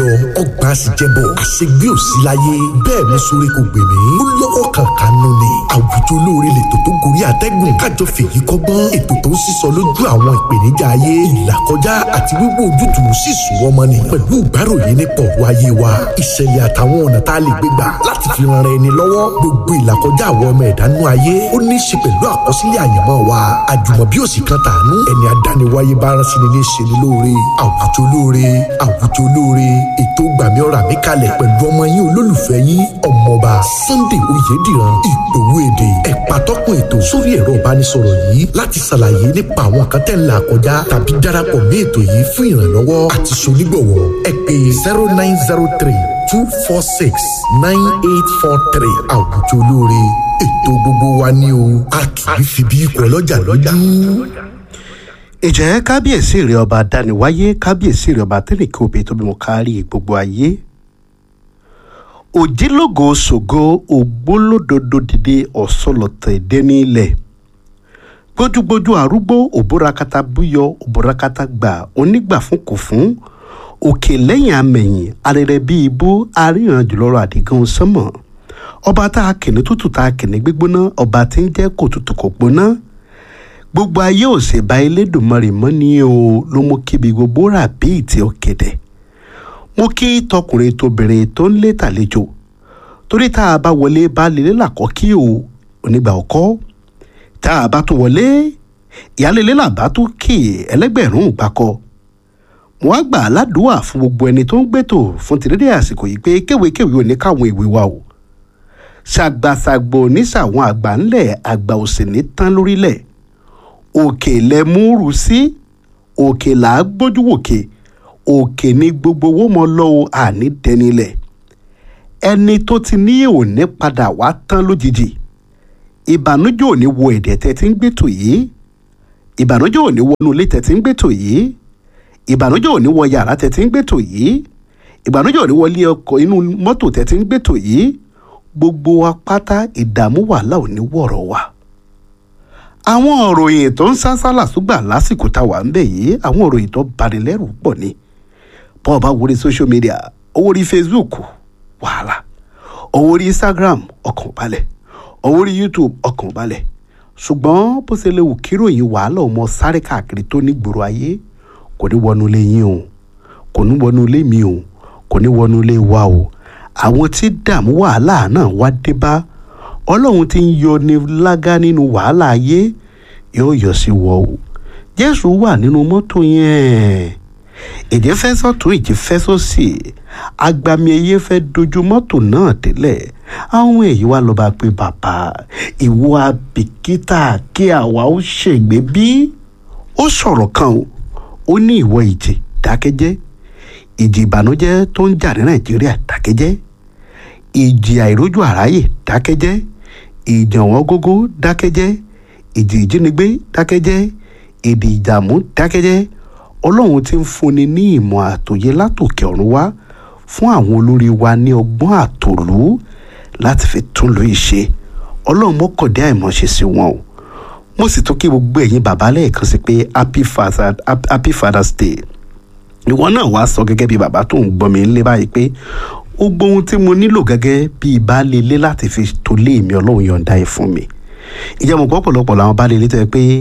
lọ ọgbà àṣìjẹbọ àṣegbé òsì láyé bẹ́ẹ̀ mo sọ̀rọ̀ kò gbè mí ó lọ́wọ́ kankan nù ni àwùjọ olóore lètò tó gorí àtẹ́gùn kájọ fèyí kọ́gbọ́n ètò tó ń sísọ lójú àwọn ìpèníjà ayé ìlàkọjá àti wíwò ojútùú sì sùn ọmọ ni pẹ̀lú ìgbáròyìn nípa ọ̀rọ̀ ayé wa ìṣẹ̀lẹ̀ àtàwọn ọ̀nà tá a lè gbé gbà láti fi ran ara ẹni lọ́wọ́ gbogbo ìlàkọjá àwọn ọmọ ẹ̀dánú ayé ó ní í ṣe pẹ̀lú àkọsílẹ̀ àyànmọ́ wa àjùmọ̀bí òsì kan tàánú ẹni adániwáyé bá rán sí ni ní ṣe ni lóore àwùjọ lóore àwùjọ lóore ètò gbàmí ọ̀rà mi kalẹ̀ pẹ̀lú ọmọ yín olólùfẹ́ yín ọmọọba Sunday Oyèdìran ìgbòho èdè ẹ̀pà tọ́kùn ètò sórí ẹ̀rọ ìbánisọ̀rọ̀ yìí láti ṣàlàyé nípa àwọn kan tẹ́ ń là kọjá tàbí darapọ̀ mí ètò yìí fún ìrànlọ́wọ́ àti ṣonígbọ̀wọ́ ẹ pè zero nine zero three two four six nine eight four three àwùjọ olóore ètò gbogbo wa ní o a kì í fi bí ikọ̀ ọlọ́jà lọ́jà. ìjẹ́ kábíyèsí rẹ̀ ọba dániwáyé kábíyèsí rẹ̀ ọba tẹ́nìkì òbí tó bímọ kárí gbogbo ayé òjìlógo ṣògo ògbólódodo dìde ọ̀sọ́lọ̀tẹ̀ dẹ́nílẹ̀ gbójúgbójú arúgbó òbúrakata búyọ òbúrakata gbà onígbà fún kò fún òkè lẹ́yìn amẹ̀yìn arẹrẹ bíi ibú aríran jùlọrọ àdìgún sánmọ̀ ọba tá a kìnní tútù tá a kìnní gbígbóná ọba tí ń jẹ́ kò tútù kò gbóná gbogbo ayé ò sì bá Elédùmarè mọ́ ni o ló mú kíbi gbogbo rà bí ìtì ọ̀kẹ́dẹ̀ mo kí tọkùnrin tóbìnrin tó ń lé tàlejò torí tá a bá wọlé bá lélẹ́ làkọ́ kí o onígbà ọkọ́ tá a bá tún wọlé ìyálélé làbá tún kí ẹlẹ́gbẹ̀rún gbàkọ́ mo wá gbà ládùúà fún gbogbo ẹni tó ń gbẹ́tò fún tìrédé àsìkò yìí pé kéwékéwé ò ní káwọn ìwé wa o ṣàgbàṣàgbò níṣàwọn àgbà ńlẹ̀ àgbà òsì ní tán lórílẹ̀ òkè lẹ́múrú sí òkè là á gbójú wòkè òkè ní gbogbo owó mọ lọ́wọ́ àní dẹnilẹ̀ ẹni tó ti ní òní padà wá tán lójijì ìbànújẹ́ òní wo ẹ̀dẹ̀ tẹ́ ti ń gbẹ́tò yìí ìbànújẹ́ òní wọnú ilé tẹ́ ti ń gbẹ́tò yìí ìbànújẹ́ òní wọ yàrá tẹ́ ti ń gbẹ́tò yìí ìbànújẹ́ òní wọlé ọkọ̀ inú mọ́tò tẹ́ ti ń gbẹ́tò yìí gbogbo wa pátá ìdààmú wàhálà òní wọ̀rọ̀ wa àwọn òròyìn tó ń sásálà súgbà lásìkò tá a wà ń bẹ̀ yìí àwọn òròyìn tó bani lẹ́rù pọ̀ ni bọ́ọ̀ bá wọlé social media owó rí Facebook wàhálà owó rí Instagram ọkàn balẹ̀ owó rí YouTube ọkàn balẹ̀ ṣùgbọ́n bó ṣe lè wù kíròyìn wàhálà ọmọ sáré káàkiri tó ní gbòòrò ayé kò ní wọnú ilé yín o kò ní wọnú ilé mi o kò ní wọnú ilé wa o àwọn tí dààmú wàhálà náà wá dé bá ọlọ́run ti ń yọ ní lágá nínú wàhálà ayé yóò yọ sí wọ o jésù wà nínú mọ́tò yẹn èdè fẹ́ sọ́tún ìjì fẹ́ sósì agbami ẹyẹ fẹ́ dojú mọ́tò náà délẹ̀ àwọn èyí wá lọ́ba pé bàbá ìwọ abìkítà kí àwa ó ṣègbè bí ó sọ̀rọ̀ kan o ó ní ìwọ ìjì dákẹ́jẹ́ ìjì ìbànújẹ́ tó ń jà ní nàìjíríà dákẹ́jẹ́ ìjì àìrójú àráyè dákẹ́jẹ́ ìjì ọ̀wọ́n gógó dákẹ́jẹ́ ìjì ìjínigbé dákẹ́jẹ́ èdè ìdààmú dákẹ́jẹ́ ọlọ́run ti ń fúnni ní ìmọ̀ àtòyé látòkè ọ̀run wá fún àwọn olórí wa ní ọgbọ́n àtòlú láti fi tún lóye ṣe ọlọ́run mọ́kàndé àìmọ̀ṣe sí wọn o mo sì tún kí gbogbo ẹ̀yin bàbá lẹ́ẹ̀kan sí pé happy father happy father's day ìwọ náà wàá sọ gẹ́gẹ́ bí bàbá tó ń gbọ́ mi lé báyìí pé ó gbóhun tí mo nílò gẹ́gẹ́ bí baálé ilé láti fi tó lé mi ọlọ́run yọ̀ǹda ẹ̀ fún mi ìjẹ́ mo pọ̀pọ̀lọpọ̀ làwọn baálé ilé tó yẹ pé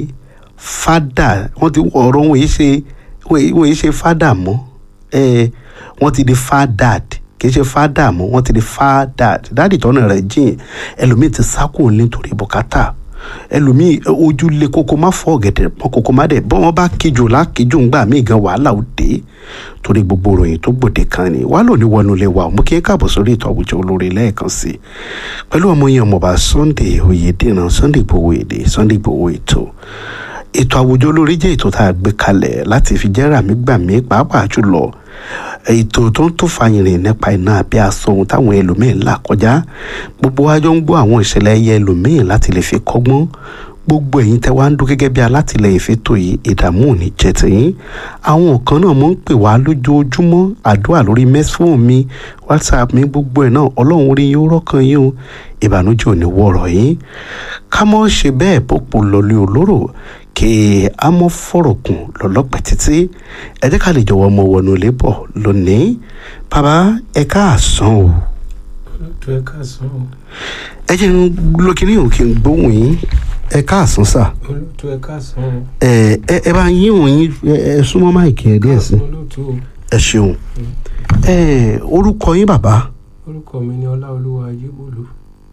fádà wọ́n ti ọ̀rọ̀ wọn yìí ṣe wọ́n yìí ṣe fádà mọ́ ẹ wọ́n ti di fádàd kì í ṣe fádà mọ́ wọ́n ti di fádàd dáàdì tọ́nà rẹ̀ jìn ẹlòmíì ti sákùn nítorí bùkátà ẹlòmíì ojú lé kókó má fọ ọ̀gẹ̀dẹ̀ mọ́ kókó má dẹ̀ bọ́ wọn bá kíjò lákíjò ń gbà míì gan wàhálà ó dé torí gbogbo ìròyìn tó gbòde kan ni wàá lò ní wọnú ilé wa mú kí ẹ káàbọ̀ sórí ètò àwùjọ olórí lẹ́ẹ̀kan sí i pẹ̀lú ọmọ yẹn ọmọọba Sunday Oyèdèrán Sunday Igboho èdè Sunday Igboho ètò ètò àwùjọ olórí jẹ́ ètò tá a gbé kalẹ̀ láti fi jẹ́ ràmígbàmí pàápàá jùlọ ètò tó ń tó fàyìnrìn nípa iná àbí aṣọ ohun táwọn ẹlòmíín là kọjá gbogbo wa jọ ń gbọ́ àwọn ìṣẹ̀lẹ̀ ẹyẹ ẹlòmíín láti lè fi kọ́gbọ́n gbogbo ẹ̀yin tẹ́ wá ń dún gẹ́gẹ́ bí alátìlẹyìn fẹ́tò yìí ìdààmú ò ní jẹ́ tiyín àwọn kan náà mọ̀ ń pè wá lójoojúmọ́ àdúrà lórí mẹ́sàn-án mi whatsapp mi gbogbo ẹ̀ náà ọlọ́run orí yóò rọ́kàn yín o ìbànújẹ́ ò ní wọ̀rọ̀ yín ká mọ́ ṣe bẹ́ẹ̀ bọ́pọ̀ lọ́lé olóró kí a mọ fọ̀rọ̀ kùn lọ́lọ́pẹ́ títí ẹ jẹ́ ká lè jọ̀wọ́ ọmọ wọnú ilé bọ̀ lónìí bàbá ẹ káàsán o tó ẹ káàsán o ẹ jẹ́ ń lókínní òun kí n gbóhùn yín ẹ káàsán sà olóòtú ẹ káàsán o ẹ ẹ ẹ bá yín òun yín ẹ ẹ súnmọ́ máìkì ẹ díẹ̀ sí káàsán olóòtú o ẹ ṣeun ẹ orúkọ yín bàbá orúkọ mi ni ọláolúwa ayébólú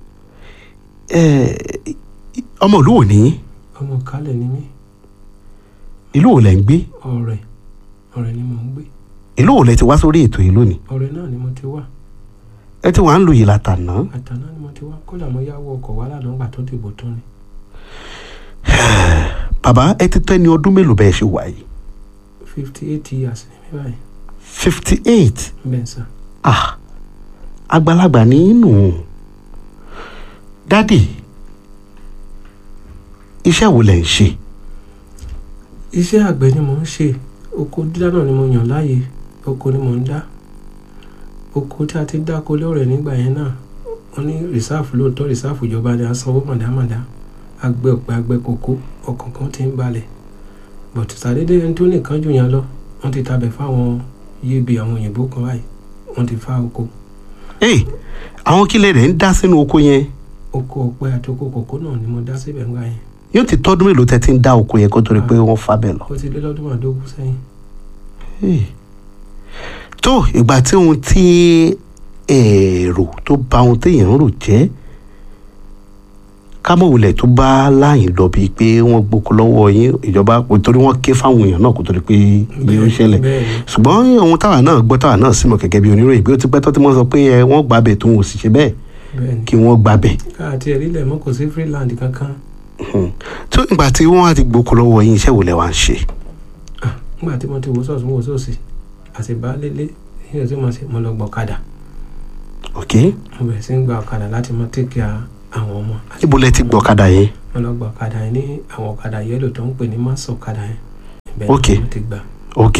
ẹ ọmọ ìlú wo ní ọmọ kálẹ̀ ni mí ìlú wo lẹ ń gbé ọ̀rẹ́ ọ̀rẹ́ ni mò ń gbé ìlú wo lẹ ti wá sórí ètò yìí lónìí ọ̀rẹ́ náà ni mo ti wá ẹ ti wà ń lu yìí látàná àtàná ni mo ti wá kódà mo yáwó ọkọ̀ wá lánàá gbà tó dìbò tán ni bàbá ẹ ti tó ẹni ọdún mélòó bẹ́ẹ̀ ṣe wà yìí fifty eight years ni mí báyìí fifty eight bẹ́ẹ̀ sà ah àgbàlagbà nínú dádì iṣẹ́ wo lẹ̀ ń ṣe iṣẹ́ àgbẹ̀ ni mò ń ṣe oko dídá náà ni mo yàn láàyè oko ni mò ń dá oko tí a ti dáko lọ́rẹ̀ nígbà yẹn náà wọ́n ní rìsáàfù lóòótọ́ rìsáàfù ìjọba ni a sanwó màdámàdá àgbẹ̀ ọ̀pẹ àgbẹ̀ kòkó ọkàn kan ti ń balẹ̀ bọ̀tù sàdédé ẹni tó nìkan jù yẹn lọ wọ́n ti tabẹ̀ fáwọn yébi àwọn òyìnbó kan báyìí wọ́n ti fa oko ee àwọn kílẹ̀ rẹ̀ ń dá sínú oko yẹn oko ọ̀pẹ àti oko kòkó náà ni mo dá síbẹ̀ ńgbà yẹn yóò ti tọ́dún mélòó tẹ́ ti ń dá oko yẹn kó tó di pé wọ́n fa bẹ́ẹ̀ lọ. ó ti lé lọ́dún màdógún sẹ́yìn Hey. tó ìgbà tí ohun tí èrò tó bà ohun téèyàn ń rò jẹ́ kámọ̀wulẹ̀ tó bá láyìn lọ bíi pé wọ́n gboko lọ́wọ́ yín ìjọba torí wọ́n ké fáwọn èèyàn náà kó tó di pé bí ó ń ṣẹlẹ̀ bẹ́ẹ̀ ni ṣùgbọ́n ohun táwa náà gbọ́ táwa náà sì mọ̀ gẹ́gẹ́ bí oníròyìn bí ó ti pẹ́ tó ti mọ́ sọ pé ẹ wọ́n gbàbẹ̀ tó wọn ò sì ṣe bẹ́ẹ̀ bẹ́ẹ̀ ni kí wọ́n gbàbẹ̀ káàtì ẹ̀rí lẹ̀ mọ́ kò sí freeland kankan tó ìgbà tí wọ́n á ti gboko lọ́wọ́ yín iṣẹ́ wo lẹ wá ń ṣe nígbà tí mo ti wò sọ̀tún wò sósì àti baálélé yíyọ tí mo ṣe mo lọ gbọ́ ọ̀kadà ok mo bẹ̀rẹ̀ sí ń gba ọ̀kadà láti mọ tẹ́kì àwọn ọmọ níbo lẹ ti gbọ́ ọ̀kadà yẹn mo lọ gbọ́ ọ̀kadà yẹn ní àwọn ọ̀kadà yẹ́lò tó ń pè ní mass ọ̀kadà yẹn ibẹ̀ Ok. ni mo ti gbà ok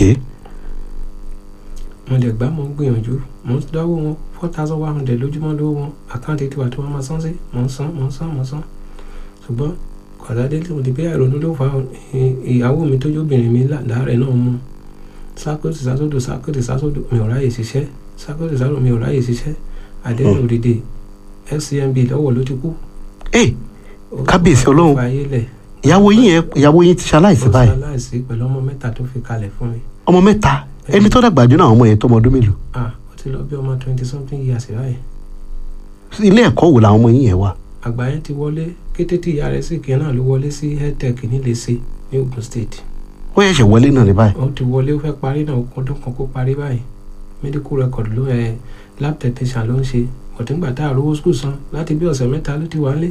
mo lè gbà mo ń gbìyànjú mo ń dáwó wọn four thousand one hundred lójúmọ́ lówó wọn àkáǹtì tiwa tí wọ́n máa san sí mo ń san mo ń san mo ń san ṣùgbọ́n kọ̀dádé tí mo ti bẹ́ẹ̀ ronú ló fa ìyàwó mi tó jóbìnrin mi láàárẹ̀ náà mú sákòtì sásòdò sákòtì sásòdò mi ò ráyè ṣiṣẹ́ sákòtì sásòdò mi ò ráyè ṣiṣẹ́ àdéhùn òdìdè fcmb lọ́wọ́ ló ti kú. ee Ó Kábíyèsí fa- ó Ọlọ́run. fa ayé lẹ̀ ìyàwó yín yẹn ìyàwó yín ti ṣaláìsí ó báyìí ṣaláìsí pẹ̀lú ọmọ mẹ́ta tó fi kalẹ̀ fún mi. ọmọ mẹ́ta ẹni tó dàgbà jù náà àwọn ọmọ yẹn tó ọmọ ọdún mélòó ah ó ti lọ bí ọmọ twenty something years báyìí. ilé ẹ̀kọ́ wo làwọn ọmọ yín yẹn wà àgbà yẹn ti wọlé kété tí ìyá rẹ̀ sì kí náà ló wọlé sí healthtech nílẹ̀ẹ́sẹ̀ ní Ogun State. ó yẹ̀ṣẹ̀ wọlé náà ní báyìí ó ti wọlé ó fẹ́ parí náà ọdún kan kó parí báyìí medical record ló ẹ lab technician ló ń ṣe ọ̀túngbà tá a rówó school san láti bí ọ̀sẹ̀ mẹ́ta ló ti wálé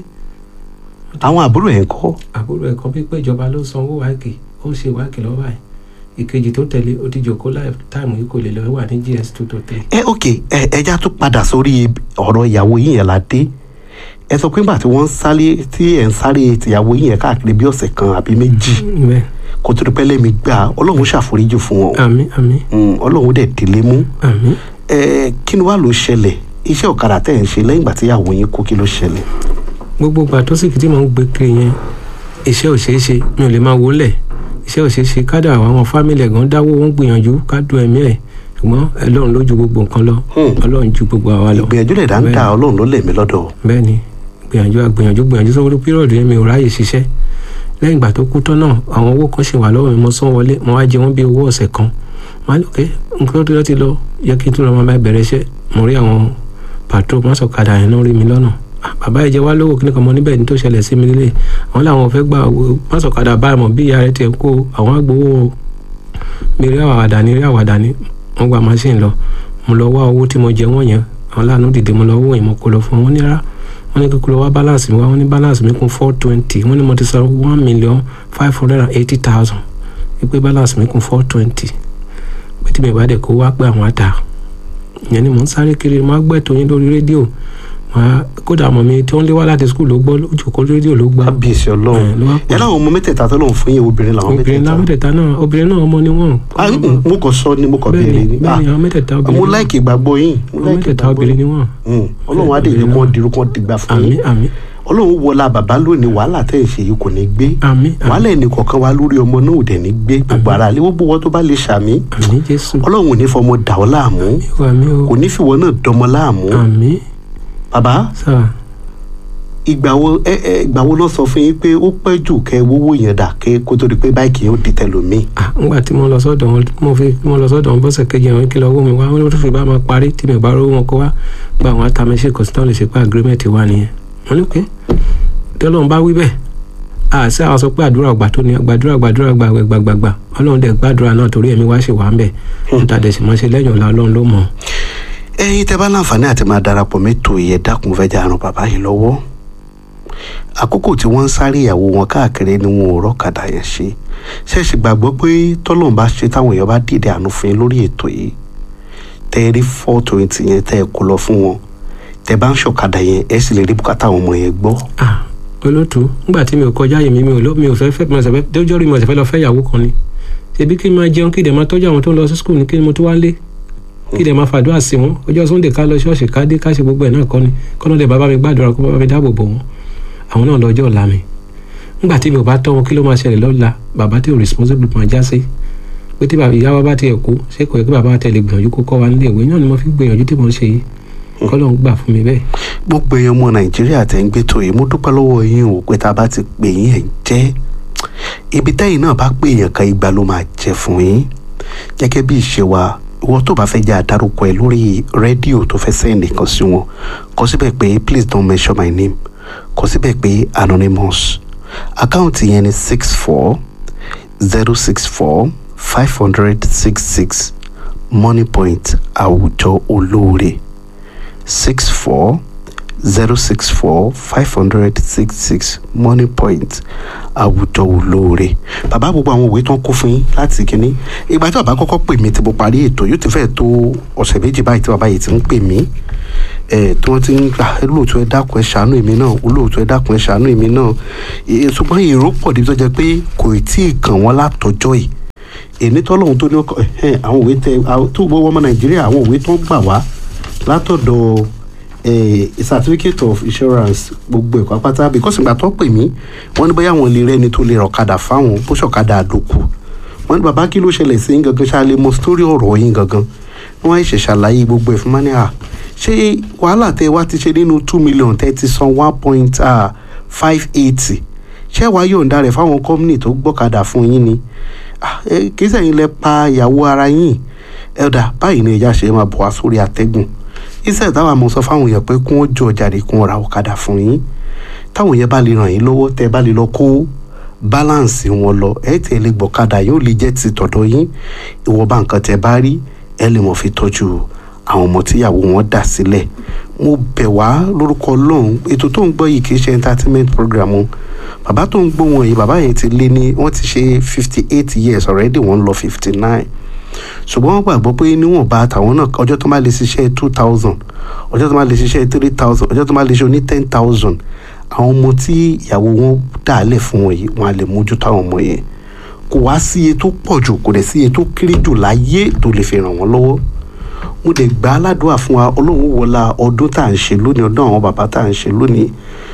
àwọn àbúrò ẹ̀ ń kọ́ àbúrò ẹ̀ kan pípẹ́ ìjọba ló sanwó wáìkì ó ń ṣe wáìkì lọ́wọ́ báyìí ìkejì tó tẹ̀lé ó ti jòkó láì táìmù yìí kò lè lọ wà ní gs two to three. ẹ ok ẹ ẹja tó padà sórí ọ̀rọ̀ ìyàwó yín yẹn la dé ẹ sọ pé nígbà tí wọ́n ń sáré tí ẹ̀ ń sáré tìyàwó yín yẹn káàkiri bí ọ̀sẹ̀ kan àbí méjì bẹ́ẹ̀ kó tó di pẹ́ lẹ́mi gbà ọlọ́run ṣàforíjì fún wọn àmín àmín Mm, ọlọ́run dẹ̀ délé mú àmín. ẹ kí ni wàá ló ṣẹlẹ̀ iṣẹ́ ọ̀kadà tẹ̀ ń ṣe lẹ́yìn ìgbà tí ìyàwó yín kú kí ló ṣẹlẹ̀ gbogbo ìgbà tó sì kí tí mò ń gbé kiri yẹn iṣẹ́ ò ṣeé ṣe mi ò lè máa wò ó lẹ̀ iṣẹ́ ò ṣeé ṣe kádà àwọn fámìlì ẹ̀gán dáwó wọn gbìyànjú ká du ẹ̀mí ẹ̀ ṣùgbọ́n ọlọ́run ló ju gbogbo nǹkan lọ Hmm. ọlọ́run ju gbogbo àwa lọ ìgbìyànjú lẹ̀ dá ń dá ọlọ́run ló lẹ̀mí lọ́dọ̀ bẹ́ẹ̀ ni gbìyànjú gbìyànjú gbìyànjú sọ́wọ́n pírọ̀dù yẹn mi ò ráyè ṣiṣẹ́ lẹ́yìn ìgbà tó kú tán náà àwọn owó kan ṣì wà lọ́wọ́ mi mo san wọlé mo wá jẹ wọ́n bí owó ọ̀sẹ̀ kan mo á lò pé nǹkan tó ti lọ yẹ kí n tún lọ máa bá bẹ̀rẹ̀ iṣẹ́ mo rí àwọn pàtó mọ́sọ̀kadà yẹn náà rí mi lọ́nà Ah, bàbá ìjẹ wá lówó kíní kan mọ níbẹ̀ ní tó ṣẹlẹ̀ sí mi nílé àwọn làwọn fẹ́ gba owó mọ́sọ̀kadà báyìí mọ̀ bí ìyá rẹ̀ tiẹ̀ kó àwọn agbowó mi rí àwàdà ní rí àwàdà ní wọ́n gba machine lọ mo lọ wá owó tí mo jẹ wọ́n yẹn àwọn láàánú dìde mo lọ owó yẹn mo kó lọ fún wọn ní rárá wọ́n ní kíkúrò wá balance mi wá wọ́n ní balance mi kún four twenty wọ́n ní mo ti san one million five hundred and eighty thousand wípé balance mi kún four twenty pé tí mi bá dẹ̀ kó wá pé àwọn àtà ìyẹn ni mò ń sáré kiri mo á gbẹ́ tó yín lórí rédíò màá kódà ọmọ mi tí wọ́n lé wá láti skul ló gbọ́ lójú kó rédíò ló gbọ́ kábíyèsí ọlọ́run ẹ̀, ló wá pè ẹ láwọn ọmọ mẹ́tẹ̀ẹ̀ta tó lóun fún yín obìnrin làwọn obìnrin náà mẹ́tẹ̀ẹ̀ta mẹ́tẹ̀ẹ̀ta náà obìnrin náà ọmọ ni wọ́n Ah, mm, mo kàn sọ ni mo kàn béèrè bẹ́ẹ̀ni ni Ah, bẹ́ẹ̀ni àwọn mẹ́tẹ̀ẹ̀ta obìnrin mo ni láìkì ìgbàgbọ́ yín mo wọ́n. àwọn láìkì mẹ́tẹ̀ẹ̀ta ìgbàgbọ́ obìnrin ni yín wọ́n Mm, ọlọ́run á dè yín kọ́ dirú kọ́ dìgbà fún àmì yín àmì ọlọ́run wọlá bàbá lónìí wàhálà tẹ̀ ń ṣe yìí kò ní gbé àmì wàhálà ẹnì kọ̀ọ̀kan wa lórí ọmọ náà ò dẹ̀ ní gbé gbogbo ara lé gbogbo wọn tó bá lè ṣàmì àmì jésù ọlọ́run ò ní fọmọ dà ọ́ láàmú àmì o kò ní fìwọ náà dọmọ láàmú àmì bàbá sà ìgbà wo ẹ ẹ ìgbà wo lọ sọ fún yín pé ó pẹ́ jù kẹ́ wówó yẹn dà kẹ́ kó tó di pé báyìí kì í ó di tẹlómi ah ngbà tí mo lọ sọ́dọ̀ wọn mo fi mo lọ sọ́dọ̀ wọn bọ́sẹ̀ kejì àwọn kí lọ owó mi wá wọn ló fi bá máa parí tí mi ò bá rówó wọn kó wá gba àwọn atamẹ́sẹ̀ kò sí tán lè ṣe pé agreement wà nìyẹn wọn ní pé tọ́lọ́run bá wí bẹ́ẹ̀ àṣẹ àwọn sọ pé àdúrà ọgbà tó ní gbàdúrà gbàdúrà gbàgbẹ gbàgbàgbà ọlọ́run dẹ̀ gbàdúrà náà torí ẹ̀mí wá ṣe wà ń bẹ̀ níta dẹ̀ sì máa ṣe lẹ́yìn ọ̀la ọlọ́run ló mọ̀ ẹ̀yin tẹ́ bá láǹfààní àti máa darapọ̀ mẹ́tò ìyẹn dákun fẹ́ jà ràn bàbá yìí lọ́wọ́ àkókò tí wọ́n ń sáré ìyàwó wọn káàkiri ni wọn ò rọ́kadà yẹn ṣe ṣẹ́ẹ̀ṣì gbàgbọ́ pé tọ́lọ́run bá ṣe táwọn èèyàn bá dìde àánú fún yín lórí ètò yìí tẹ́ ẹ rí four twenty yẹn tẹ́ ẹ kó lọ fún wọn tẹ́ bá ń ṣọ̀kadà yẹn ẹ sì lè rí bùkátà àwọn ọmọ yẹn gbọ́ ah olótú ngbà tí mi ò kọjá yìí mi mi ò lọ mi ò fẹ́ fẹ́ mi ò sẹ́fẹ́ dójọ́ rí mi ò sẹ́fẹ́ lọ fẹ́ ìyàwó kan ni ṣebí kí n máa jẹun kí dẹ̀ máa tọ́jú àwọn tó ń lọ sí skul ní kí mo tó wá lé kí dẹ̀ máa fàdúrà sí wọn ọjọ́ sunday ká lọ ṣọ́ọ̀ṣì ká dé ká ṣe gbogbo ẹ̀ náà kọ́ ni kọ́nà dẹ̀ bàbá mi gbàdúrà kó bàbá mi dáàbò bò wọn àwọn náà lọ́jọ́ ọ̀la mi ngbà tí mi ò bá tọ́ wọn kí ló máa ṣẹlẹ̀ lọ́la bàbá tí ò responsible máa já sí pé tí bàbá ìyá wa bá tiẹ̀ kú ṣé kò yẹ kí bàbá tẹ̀lé gbìyànjú kó kọ́ wa nílé ìwé náà ni mo fi gbìyànjú tí mo ń ṣe yìí kọ́lọ́ ń gbà fún mi bẹ́ẹ̀ gbogbo èèyàn ọmọ nàìjíríà tẹ́ ń gbé tó yìí mo dúpẹ́ lọ́wọ́ yín o pé tá a bá ti pè yín ẹ̀ ń jẹ́ ibi tẹ́yìn náà bá pè èèyàn kan igba ló máa jẹ́ fún yín gẹ́gẹ́ bí ìṣe wa ìwọ tó bá fẹ́ jẹ́ àdárúkọ ẹ̀ lórí rédíò tó fẹ́ sẹ́yìn nìkan sí wọn kọ síbẹ̀ pé please don't mention my name kọ síbẹ̀ pé anonymous àkáǹtì yẹn ni six four zero six four five hundred six six money point àwùjọ olóore six four zero six four five hundred six six money point àwùjọ olóore bàbá gbogbo àwọn òwe tó ń kó fún yín láti kínní ìgbà tí bàbá kọ́kọ́ pè mí tí mo parí ètò yóò ti fẹ́ tó ọ̀sẹ̀ méjì báyìí tí bàbá yìí ti ń pè mí ẹ tí wọ́n ti ń gbà ẹ lóòótọ́ ẹ dákun ẹ ṣàánú èmi náà olóòótọ́ ẹ dákun ẹ ṣàánú èmi náà ẹ ṣùgbọ́n èrò pọ̀ débi tó jẹ́ pé kò tí ì kàn wọ́n látọjọ́ yìí èmi tọ́lọ́hún tó ní ọkọ̀ ẹ̀ àwọn òwe tẹ tó gbọ́ ọmọ nàìjíríà àwọn òwe tó ń gbà wá látọ̀dọ̀ eh, certificate of insurance gbogbo ẹ̀kọ́ pátá because ìgbà tó pè mí wọ́n ní bóyá àwọn lè rẹ́ni tó lè rọ̀kadà fáwọn bó ṣọ̀kadà àdókù wọ́n ní bàbá kí ló ṣẹlẹ̀ sí yín gangan ṣáà lè mọ sítórí ọ̀rọ̀ yín gangan wọ́n á ṣe ṣàlàyé gbogbo ẹ̀ fún mani à ṣé wàhálà tẹ wá ti ṣe nínú two million tẹ ti san one point five eighty ṣé wàá yọ̀ǹda rẹ̀ fáwọn kọ́mínì tó gbọ́kadà fún yín ni Ah, eh, kì í sẹ́yìn lẹ pa ìyàwó ara yín ẹ̀dà báyìí ni ẹja ṣe máa bọ̀ wá sórí àtẹ́gùn iṣẹ́ táwọn àmọ́ sọ fáwọn èèyàn pé kí wọ́n jọ jáde kí wọ́n ra ọ̀kadà fún yín táwọn yẹn bá lè ràn yín lọ́wọ́ tẹ́ bá lè lọ kó báláǹsì wọn lọ ẹ tẹ́ lè gbọ́kadà yóò lè jẹ́ ti tọ̀dọ̀ yín ìwọ̀nba nǹkan tẹ́ bá rí ẹ lè mọ̀ fi tọ́jú àwọn ọmọ tíyàwó wọn dà sílẹ̀ mo bẹ̀ wá lórúkọ ọlọ́run ètò tó ń gbọ́ yìí kì í ṣe entertainment program o bàbá tó ń gbọ́ wọn yìí bàbá yẹn ti lé ní wọ́n ti ṣe fifty eight years already wọ́n ń lọ fifty nine ṣùgbọ́n wọ́n gbàgbọ́ pé níwọ̀nba àtàwọn náà ọjọ́ tó máa lè ṣiṣẹ́ two thousand ọjọ́ tó máa lè ṣiṣẹ́ three thousand ọjọ́ tó máa lè ṣe oní ten thousand àwọn ọmọ tí ìyàwó wọn dàálẹ̀ fún wọn yìí wọn á lè mójútó àwọn ọmọ yẹn kò wá sí iye tó pọ̀ jù kò dẹ̀ sí iye tó kéré jù láyé tó lè fi ràn wọ́n lọ́wọ́ mo dẹ̀ gbà á ládùúrà fún wa ọlọ́run wọlá ọdún tá à ń ṣe lónìí ọdún àwọn bàbá tá à ń ṣe lónìí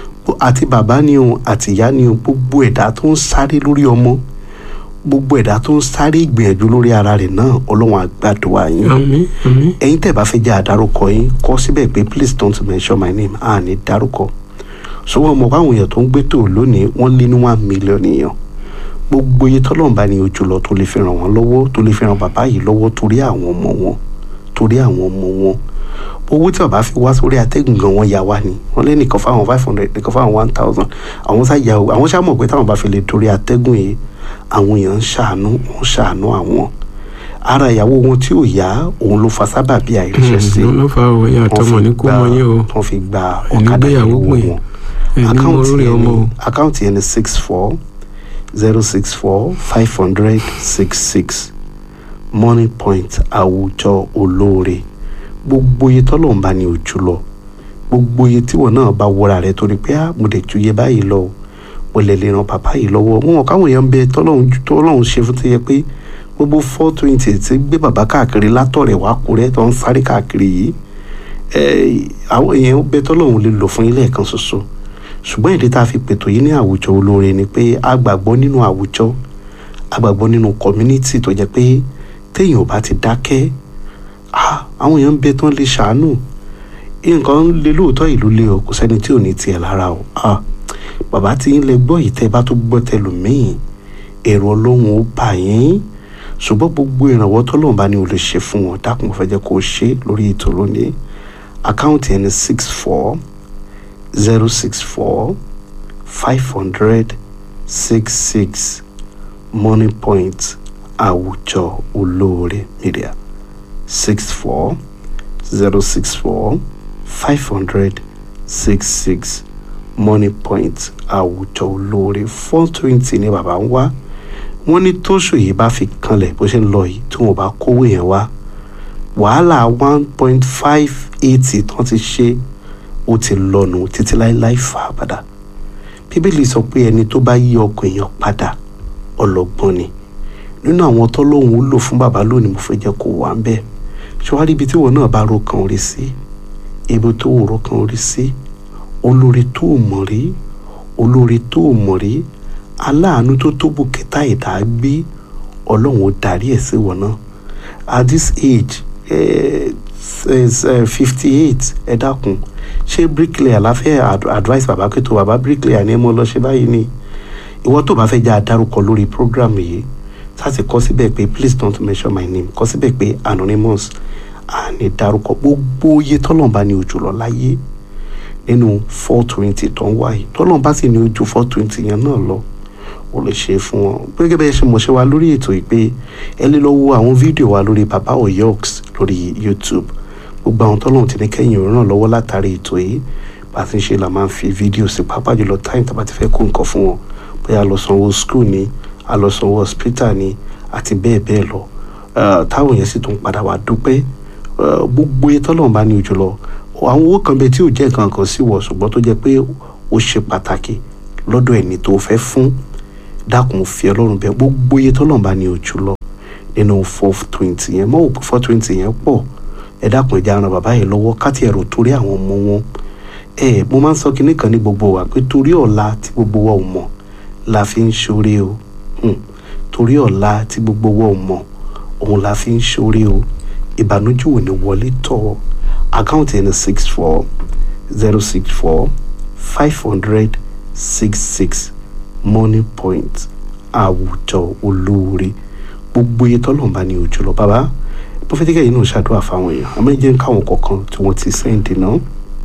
àti bàbá ni o àti ìyá ni o gbogbo ẹ̀dá tó ń sáré lórí ọmọ gbogbo ẹ̀dá tó ń sáré ìgbìyànjú lórí ara rẹ̀ náà ọlọ́run á gbàdúrà yín àmín àmín ẹ̀yin tẹ́ bá fẹ́ jẹ́ àdárúkọ yín kọ síbẹ̀ pé please don't mention my name à ní dárúkọ ṣùgbọ́n ọmọ báwọn èèyàn tó ń gbé tó lónìí wọ́n lé ní one million èèyàn gbogbo iye tọ́lọ́run bá ní ojú lọ tó lè fi ràn wọ́n lọ́wọ́ tó lè fi ràn bàbá yìí lọ́wọ́ torí àwọn ọmọ wọn torí àwọn ọmọ wọn owó tí bàbá fi wá sórí atẹ́gùn gan wọn yà wá ni wọ́n lé nìkan fáwọn five hundred nìkan fáwọn one thousand àwọn sá yà àwọn sá mọ̀ pé táwọn bá fi lè torí atẹ́gùn yìí àwọn èèyàn ń ṣàánú ń ṣàánú àwọn ara ìyàwó wọn tí ò yá òun ló fa sábàbí àìríṣẹ́ sí ló ló fa òwe àtọmọ ní kú mọ yín o wọ́n fi gba Ẹni ọ̀kadà gbéyàwó ìyàwó pè, wọn ẹni mọ àkáǹtì orí yẹn ọmọ ni o àkáǹtì yẹn ni six four zero six four five hundred six six money point àwùjọ olóore gbogbo iye tọ́lọ̀ ń bá ní ojú lọ gbogbo iye tíwọ̀ náà bá wọra rẹ torí pé ah mo dẹ̀ ju iye báyìí lọ o, mo lè lè ran bàbá yìí lọ́wọ́ wọn ò káwọn èèyàn ń bẹ tọ́lọ́run ju- tọ́lọ́run ṣe fún ti yẹ pé gbogbo four twenty ti gbé bàbá káàkiri látọ̀rẹ̀ wá kúrẹ́ tó ń sáré káàkiri yìí ẹ àwọn èèyàn ń bẹ tọ́lọ́run lè lò fún ilé ẹ̀kan ṣoṣo ṣùgbọ́n ìdí tá a fi pètò yìí ní àwùjọ olóore ni pé a gbàgbọ́ nínú àwùjọ a gbàgbọ́ nínú community tó jẹ́ pé téèyàn ò bá ti dákẹ́ ah, àwọn èèyàn ń bẹ tán lè ṣàánú nǹkan lè lóòótọ́ ìlú lé o kò sẹ́ni tí ò ní tiẹ̀ lára o ah, bàbá tí ń lè gbọ́ yìí tẹ́ ẹ bá tó gbọ́ tẹlòmíì èrò ọlọ́run ó bà yín ṣùgbọ́n gbogbo ìrànwọ́ tọ́lọ́run bá ní o lè ṣe fún wọn dákun mo fẹ́ jẹ́ kó o ṣe lórí ètò lónìí àkáǹtì ẹni six four zero six four five hundred six six money point àwùjọ olóore media six four zero six four five hundred six six money point àwùjọ olóore four twenty ní bàbá ń wá wọ́n ní tóṣù yìí bá fi kanlẹ̀ bó ṣe ń lọ yìí tí wọ́n bá kówó yẹn wá wàhálà one point five eighty tán ti ṣe ó ti lọ́nu títí láéláé fà á padà bíbélì sọ pé ẹni tó bá yí ọkàn èèyàn padà ọlọ́gbọ́n ni nínú àwọn tọ́lọ́hún ó lò fún bàbá lónìí mo fẹ́ jẹ́ kó wà ń bẹ́ẹ̀ ṣọwárí ibi tí wọn náà bá ro kan orí sí ibi tó wò ro kan orí sí olórí tó mọ̀ rí olórí tó mọ̀ rí aláàánú tó tó bùkítà ìdá gbé ọlọ́run ó darí ẹ̀ sí wọn náà at this age fifty eight ẹ dákun ṣé bricklayer láfẹ́ advice bàbá pé tó bàbá bricklayer ni ẹ mọ lọ ṣe báyìí ni ìwọ tó bá fẹ́ já dárúkọ lórí program yìí sáti kọ síbẹ̀ pé please don't mention my name kọ síbẹ̀ pé anonymous àní dárúkọ gbogbo iye tọ́lọ́mbà ní ojú lọ láyé nínú four twenty tó ń wáyé tọ́lọ́mbà sì ní ojú four twenty yẹn náà lọ o lè ṣe fún wọn gẹ́gẹ́ bẹ́ẹ̀ ṣe mọ̀ ṣe wa lórí ètò yìí pé ẹ lè lọ wo àwọn fídíò wa lórí baba oyoks lórí youtube gbogbo àwọn tọ́lọ́hún ti ní kẹ́yìn ràn lọ́wọ́ látàrí ètò yìí bá a ti ń ṣe la máa ń fi fídíò sí pàápàá jùlọ táyìn tá a bá ti fẹ́ kó nǹkan fún wọn bóyá lọ sanwó school ni a lọ sanwó hospital ni àti bẹ́ẹ̀ bẹ́ẹ̀ lọ táwọn yẹn sì tún padà wá dúpẹ́ gbogbo iye tọ́lọ́hún bá ní ojú lọ àwọn owó kan bẹ tí ò jẹ́ nǹkan kan sí wọ̀ ṣùgbọ́n tó jẹ́ pé ó ṣe pàtàkì lọ́dọ̀ ẹni tó fẹ́ fún dákun fi ọlọ́run bẹ gbogbo iye tọ́lọ́run bá ní ojú lọ nínú four twenty yẹn mọ́ òpin four twenty yẹn pọ̀ ẹ dákun ẹja ran bàbá yẹn lọ́wọ́ káti ẹ̀rọ torí àwọn ọmọ wọn ẹ mo máa ń sọ kinní kan ní gbogbo wa pé torí ọ̀la tí gbogbo wa ò mọ̀ la fi ń ṣoore o torí ọ̀la tí gbogbo wa ò mọ̀ òun la fi ń ṣoore o ìbànújẹ́ ò ní wọlé tọ̀ àkáǹtì ẹni six four zero six four five hundred six six money point àwùjọ olóore gbogbo iye tọ́lọ̀ bá ní ojú lọ bàbá pọfẹ́tíkà yìí náà ṣàdúrà fáwọn èèyàn àmọ́ jẹ́ káwọn kọ̀ọ̀kan tí wọ́n ti sẹ́ǹdì náà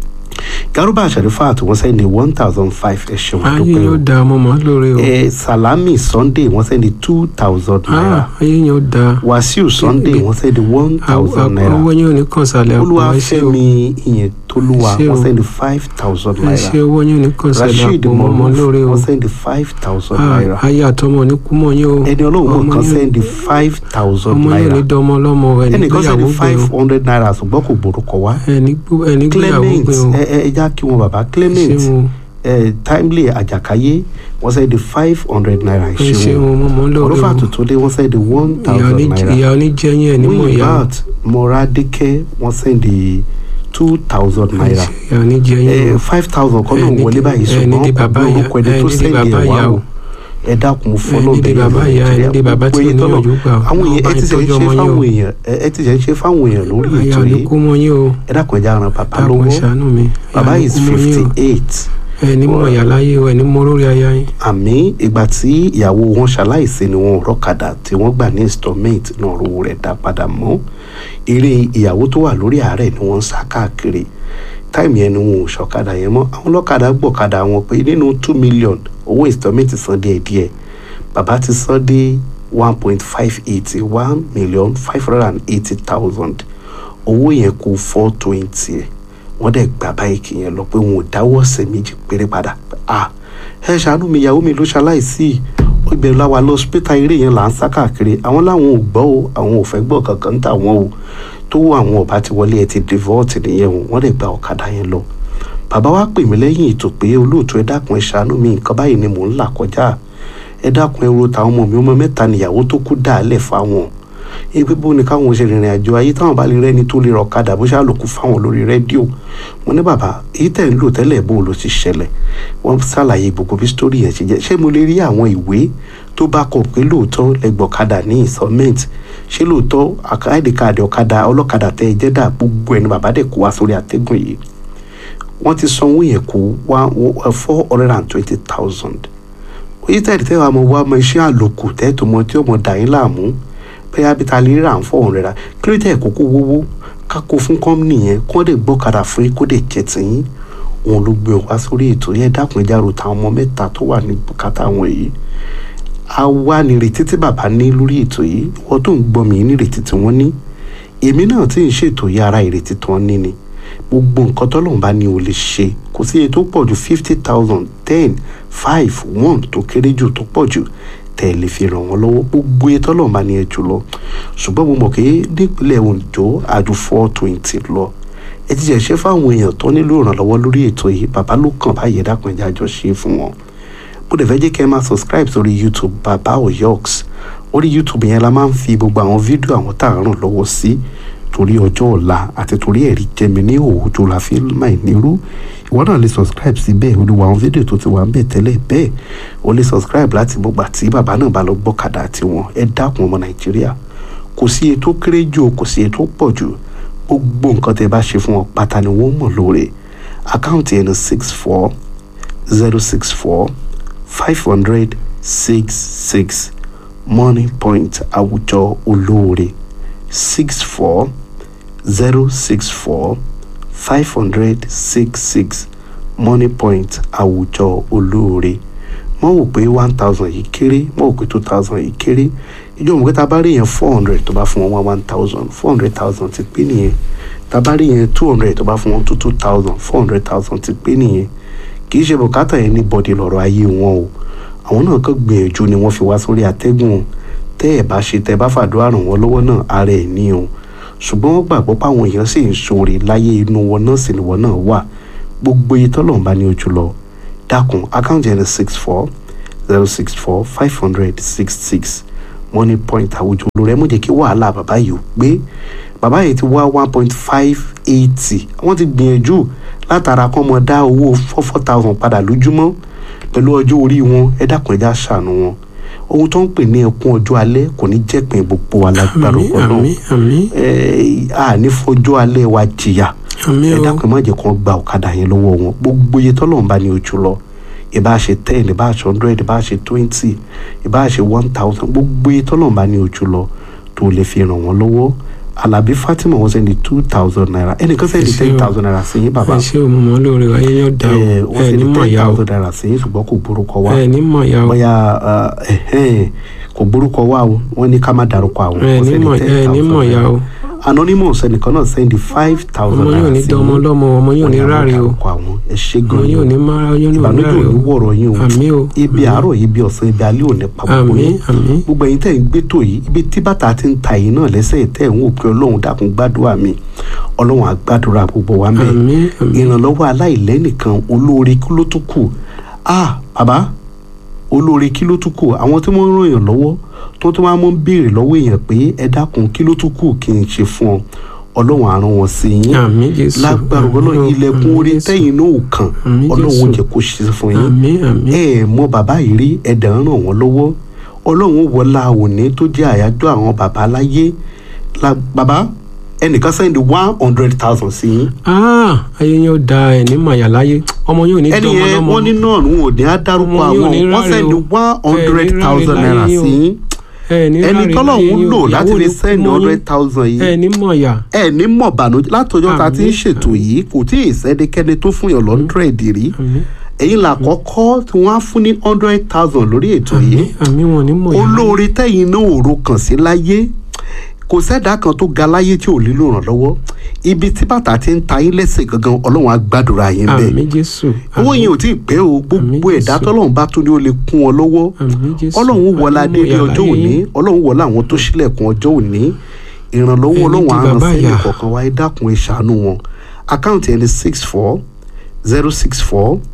garuba àṣàrífà tí wọ́n sẹ́ǹdì one thousand five ẹ ṣeun ayé yóò da ọmọ mọ́ lórí o ẹ salami sunday wọ́n sẹ́ǹdì two thousand naira ayé yóò da wàsíù sunday wọ́n sẹ́ǹdì one thousand naira owó yóò ní kàn sálẹ̀ àpò ẹ ṣé o olúwàfẹ́mi ìyẹn tolúwa Ẹ ṣé o. wọ́n sẹ́ǹdì five thousand ẹ naira ṣé owó yóò ní kàn sálẹ̀ rasheed àpò ọmọ mọ̀lúf lórí o wọ́n sẹ́ǹdì five thousand Ah, naira ayé àtọmọ ní kú mọ́ yín o ẹni ọlọ́run Ọmọ kan yín- sẹ́ndì five thousand ọmọ yóò naira ní dánmọ́ lọ́mọ ẹni ẹnìkan gbéyàwó sẹ́ndì gbé five o hundred naira ṣùgbọ́n kò gbórúkọ wá ẹni gbó- ẹni gbéyàwó clement gbé o ẹ ẹ ẹ já kí wọn bàbá clement ṣé o ẹ timely àjàkáyé wọ́n sẹ́ndì five hundred naira ẹ ṣé ìṣẹ́wọ̀n o mọ́ mọ́ lórí olúfà o tuntun dé wọ́n sẹ́ndì one ìyá thousand oní- naira ìyá oníjẹyìn ẹ̀ nímọ̀ ìyá o muyibat moradeke wọ́n sẹ́ndì two thousand naira ìyá oníjẹyìn o five thousand kan náà Ẹ ní wọlé di- báyìí ẹ ní di ṣùgbọ́n bàbá pẹ̀lú ìyá- orúkọ ẹni ẹ tó ní di sẹ́ndì bàbá ẹ̀ wá ìyá o o. ẹ dákun ẹ fọlọ́ ní di bàbá ìyá ẹ ní di bàbá tí ò ní òjò gbà o àwọn èèyàn ẹ ti ṣe ń ṣe ọmọ yín o fáwọn èèyàn ẹ ẹ ti ṣe ń ṣe fáwọn èèyàn lórí ayé ètò yìí oníkú mọ́ yín o ẹ dákun ẹ já ran bàbá dákun lọ́wọ́ ṣàánú mi bàbá Ayé is oníkú mọ́ yín fifty o. eight ẹ ní mọ̀ ìyá láyé o ẹ ní mọ̀ lórí aya yín àmì ìgbà tí ìyàwó wọn ṣaláìsí ni wọn rọkadà tí wọ́n gbà ní installment náà rówó rẹ̀ dá padà mọ́ eré ìyàwó tó wà lórí àárẹ̀ ni wọ́n ń sá káàkiri táìmù yẹn ni wọn ò ṣọ̀kadà yẹn mọ́ àwọn ọlọ́kadà gbọ̀kadà wọn pé nínú two million owó installment san díẹ̀díẹ̀ bàbá ti san dé one point five eighty one million five hundred and eighty thousand owó yẹn kù four twenty ẹ̀ wọ́n dẹ̀ gba báyìí yẹn lọ pé wọn ò dáwọ́ ọ̀sẹ̀ méjì péré padà ah ẹ ṣàánú mi ìyàwó mi ló ṣaláìsí ó ibẹ̀ láwa lọ hospital eré yẹn là ń sá káàkiri àwọn làwọn ò gbọ́ o àwọn ò fẹ́ gbọ́ kankan ń tà wọ́n o tó àwọn ọba ti wọlé ẹ ti devote nìyẹn o wọ́n dẹ̀ gba ọ̀kadà yẹn lọ bàbá wa pè mí lẹ́yìn ètò pé olóòtú ẹ dákun ẹ ṣàánú mi nǹkan báyìí ni mò ń là kọjá ẹ dákun ẹ ro tàwọn ọmọ mi ọmọ mẹ́ta níyàwó tó kú dàálẹ̀ fáwọn ẹ pé bó ni káwọn ṣe rìnrìn àjò ayé táwọn bá lè rẹ́ni tó lè rọ̀kadà bó ṣàlòkù fáwọn lórí rédíò mo ní bàbá èyí tẹ̀ ń lò tẹ́lẹ̀ bó ló ti ṣẹlẹ̀ wọ́n ṣàlàyé gbogbo bí sítórì yẹn ṣe jẹ́ ṣé mo lè rí àwọn ìwé tó bá kọ pé lóòótọ́ lẹ́gbọ̀kadà ní installment ṣé lóòótọ́ àkáìdì káàdì ọ̀kadà ọlọ́kadà tẹ́ ẹ jẹ́ dà gbogbo ẹni bàbá dẹ̀ kó wá sórí àtẹ́gùn yìí wọ́n ti sanwó yẹn kó wá four hundred and twenty thousand oyin tẹ́lẹ̀ tẹ́lẹ̀ wà mọ̀ wá ọmọ iṣẹ́ àlòkù tẹ́tò mọ tí ọmọ dà yín láàmú bẹ́ẹ̀ abita lè rà ń fọ̀ ọ̀rẹ́ ra kí ló tẹ̀ kókó wówó kákó fún kọ́mìnì yẹn kó dẹ̀ gbọ́kadà fún yín kó dẹ̀ jẹ́ tìyín òun ló gbé wá sórí ètò yẹn dákun ẹja ro táwọn ọmọ mẹ́ta tó wà ní bùkátà wọn yìí a wá nírètí tí bàbá ní lórí ètò yìí wọ́n tó ń gbọ́ mi nírètí tí wọ́n ní èmi náà tí ń ṣètò yìí ara ìrètí tí wọ́n ní ni gbogbo nǹkan tọ́lọ́run bá ní o lè ṣe kò sí iye tó pọ̀ ju fifty thousand ten five one tó kéré jù tó pọ̀ jù tẹ̀ lè fi ràn wọ́n lọ́wọ́ gbogbo iye tọ́lọ́run bá ní ẹ jù lọ ṣùgbọ́n mo mọ̀ pé nípínlẹ̀ Ondo àjù four twenty lọ ẹ ti jẹ́ ṣe fáwọn èèyàn tó nílò ìrànlọ́wọ́ lórí ètò yìí bàbá ló kàn báyìí dákun ẹja jọ ṣe fún wọn bó dẹ̀ fẹ́ jẹ́ kẹ́ ẹ máa subscribe sórí YouTube bàbá oyox orí YouTube yẹn la máa ń fi gbogbo àwọn fídíò àwọn tá à ń ràn lọ́wọ́ sí torí ọjọ́ ọ̀la àti torí ẹ̀rí jẹmi ní òòjò la fi máa nírú ìwọ náà lè subscribe síbẹ̀ olùwà àwọn fídíò tó ti wà ń bẹ̀ tẹ́lẹ̀ bẹ́ẹ̀ o lè subscribe láti gbogbo àti bàbá náà bá lọ gbọ́kadà tiwọn ẹ dákun ọmọ nàìjíríà kò sí iye tó kéré jù kò sí iye tó pọ̀ jù gbogbo nǹkan tẹ́ bá ṣe fún wọn pátá ni wọ́n mọ̀ lóore àkáǹtì ẹni six four zero six four five hundred six six money point àwùjọ olóore six four zero six four five hundred six six money point àwùjọ olóore mọ̀ wò pé one thousand yìí kéré mọ̀ wò pé two thousand yìí kéré ìjọ òun pé tá a bá rí yẹn four hundred tó bá fún wọn one thousand four hundred thousand ti pé nìyẹn tá a bá rí yẹn two hundred tó bá fún wọn two two thousand four hundred thousand ti pé nìyẹn kì í ṣe bùkátà yẹn ní bọ́dì lọ́rọ̀ ayé wọn o àwọn náà kàn gbìyànjú ni wọ́n fi wá sórí atẹ́gùn tẹ́ ẹ̀ bá ṣe tẹ́ ẹ bá fàdúrà ràn wọ́n lọ́wọ́ náà ara ẹ̀ ní o ṣùgbọ́n wọ́n gbàgbọ́ páwọn èèyàn sì ń ṣoore láyé inú wọn náà sì ni wọn náà wà gbogbo iye tọ́lọ́run bá ní ojú lọ dákun àkáǹtì ẹni six four zero six four five hundred six six money point àwùjọ olórí ẹ mọ̀ jẹ́ kí wàhálà bàbá yìí ó gbé bàbá yìí ti wá one point five eighty wọ́n ti gbìyànjú látara kọ́ mọ dá owó four four thousand padà lójúmọ́ pẹ̀lú ọjọ́ orí wọn ẹ dákun ẹ já ṣàánú wọn ohun tó ń pè ní ẹkún ọjọ́ alẹ́ kò ní jẹ́pin gbogbo wa lágbára àmín ọ̀pọ̀ náà àmín àmín a ní fọjọ́ alẹ́ wa jìyà àmín ẹ o dákun ẹ má jẹ́ kó gba ọ̀kadà yẹn lọ́wọ́ wọn gbogbo iye tọ́lọ́run bá ní ojú lọ ìbá ṣe ten ìbá ṣe hundred ìbá ṣe twenty ìbá ṣe one thousand gbogbo iye tọ́lọ́run bá ní ojú lọ tó lè fi ràn wọ́n lọ́wọ́ Alábí Fatima wọ́n sẹ́ni two thousand naira ẹnìkan sẹ́ni Ẹ ṣé ten o. thousand naira sí yín bàbá ẹ ṣé o mo mọ lóore ayé yóò dá o ẹ wọ́n ẹ ní sẹ́ni mọ̀ ten ya o thousand naira sí yín ṣùgbọ́n kò gbórúkọ wá ẹ ní mọ̀ ya o bóyá ẹhẹ́n, kò gbórúkọ wá o wọ́n ní ká má dárúkọ àwọn ẹ wọ́n ní sẹ́ni mọ̀ ẹ ní mọ̀ ya o anonymous ẹnìkan náà sẹ́ni five thousand ọmọ naira yóò ní sí dán ọmọ yín lọ́mọ ọmọ yóò ní Wọ́n ní ráre o dárúkọ àwọn ẹ ṣé ọmọ gan yóò ní ni mára yóò ní ìbànújẹ́ ráre ò ní o wọ̀rọ̀ yín o àmín o ibi àárọ̀ yìí bí ọ̀sán ibi alẹ́ ò ní pa gbogbo àmín yín àmín gbogbo ẹ̀yin tẹ́ ń gbé tó yìí ibi tí bàtà ti ń ta yìí náà lẹ́sẹ̀ tẹ́ ń wò pé ọlọ́run dákun gbàdúrà mi ọlọ́run á gbàdúrà gbogbo wa mẹ́ àmín àmín ìrànlọ́wọ́ aláìlẹ́nìkan olóore kí ló tún kù ah bàbá olóore kí ló tún kù àwọn tí wọ́n ń ràn yàn lọ́wọ́ tó tún máa ń béèrè lọ́wọ́ èèyàn pé ẹ dákun kí ló tún kù kí n ṣe fún ọ ọlọ́run á rán wọn sí yín àmín jésù lágbára àmín ọlọ́run o, ilẹ̀kùn àmín orí Jésù. tẹ́yìn náà ò kàn Àmín ọlọ́run ó Jésù. jẹ́ kó ṣe fún yín àmín àmín ẹ ẹ mọ bàbá yìí rí ẹdẹ ń ràn wọ́n lọ́wọ́ ọlọ́run wọlá òní tó jẹ́ àyájọ́ àwọn bàbá láyé la bàbá ẹnìkan sẹ́ndì one hundred thousand sí yín ah ayé yóò da ẹ ní màyà láyé ọmọ yóò ní ẹni dán ọmọ yẹn lọ́mọ wọ́n ní náà ní òní á dárúkọ Ọmọ yóò àwọn ní wọ́n ráre sẹ́ndì o. one hundred Ẹ ní ráre thousand láyé naira yín o. sí yín ẹ ní ẹni ráre tọ́lọ́hún láyé lò yín o. láti Ìyàwó lè ló sẹ́ndì mọ yín. hundred thousand yìí ẹ ní mọ̀yà ẹ ní mọ̀ bànújẹ́ látọjọ́ ta ti ń Àmín, ṣètò yìí kò tí ì sẹ́dẹ́kẹ́ni tó fún yàn lọ́ndrẹ̀dì rí àmín ẹ̀yin làkọ́kọ́ tí wọ́n á fún ní hundred thousand lórí ètò yìí àmín àmín wọn ní mọ̀yà olóore tẹ́yìn náà òro kàn sí láyé kò sẹ́dá kan tó ga láyé tí ò nílò ìrànlọ́wọ́ ibi tí bàtà ti ń ta yín lẹ́sẹ̀ gangan ọlọ́run á gbàdúrà yín bẹ́ẹ̀ àmín jésù owó àmín. yẹn ò tí ì pẹ́ o gbogbo Àmín, ẹ̀dá Jésù. tọ́lọ́run bá tún ní ó lè kún ọ lọ́wọ́ àmín jésù ọlọ́run wọlá àmín débi mọ̀yà ọjọ́ láyé òní yín. ọlọ́run wọlá àwọn tó ṣílẹ̀kùn ọjọ́ òní ìrànlọ́wọ́ Ẹni ọlọ́run di àrùn bàbá sẹ́yìn ìyá. kọ̀ọ̀kan wa ẹ dákun ẹ ṣàánú wọn àkáǹtì ẹni six four zero six four